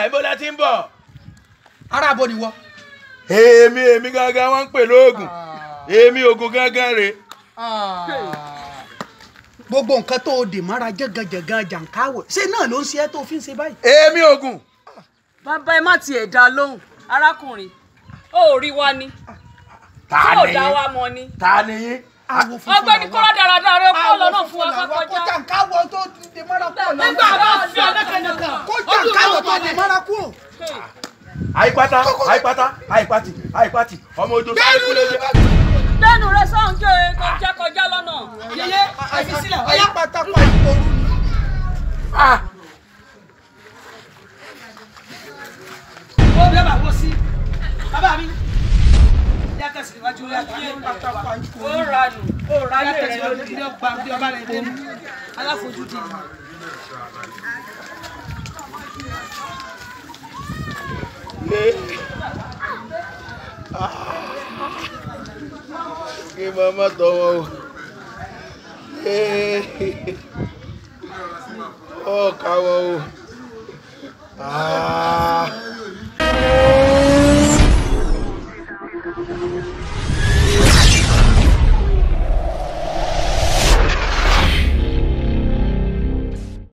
ibo la ti ń bọ̀. ara abo ni wọ. èmi èmi gangan wọ́n ń pè lóògùn èmi ògùn gangan rè. gbogbo nǹkan tó o dè mọ́ra jẹ́gànjẹ̀gàn jàǹkáwò ṣé náà ló ń ṣe ẹ́ tó fi ń ṣe báyìí. èmi ògùn. bàbá ẹ má tiẹ̀ dá lóhùn arákùnrin ó rí wa ni ta tí ò ni dá yín wa mọ́ ni. ta ni yín. àwọ̀ funfun ọgbẹ́ni kọ́lá dáradára rẹ kó lọ́nà fún wa kó kọjá. jàǹkáwò tó dè mọ́ra kú ọ̀nà. nígbà bá fi ọlẹ́kẹ̀ẹ́nìkan kó jàǹkáwò tó dè mọ́ra kú. àyípátá àyípátá àyípátì àyípátì ọmọ ojú sáré kúlẹ̀ jẹ. lẹ́nu rẹ sọ̀hún jẹ́ tó jẹ́ kọjá lọ́nà. yẹyẹ àfi sílẹ̀ ọ̀yá pátápá ìkorú ni. Ah, ó bí ọba wọ sí bàbá mi yàtọ̀ sí iwájú yàtọ̀ pátápá ìkorú. ó ranù ó ráyè yàtọ̀ rẹ sí lórí. iwájú ọba bí ọba rẹ dé aláfojúdi kí màmá tọ́ wọn o. ó ká wọn o. Ah.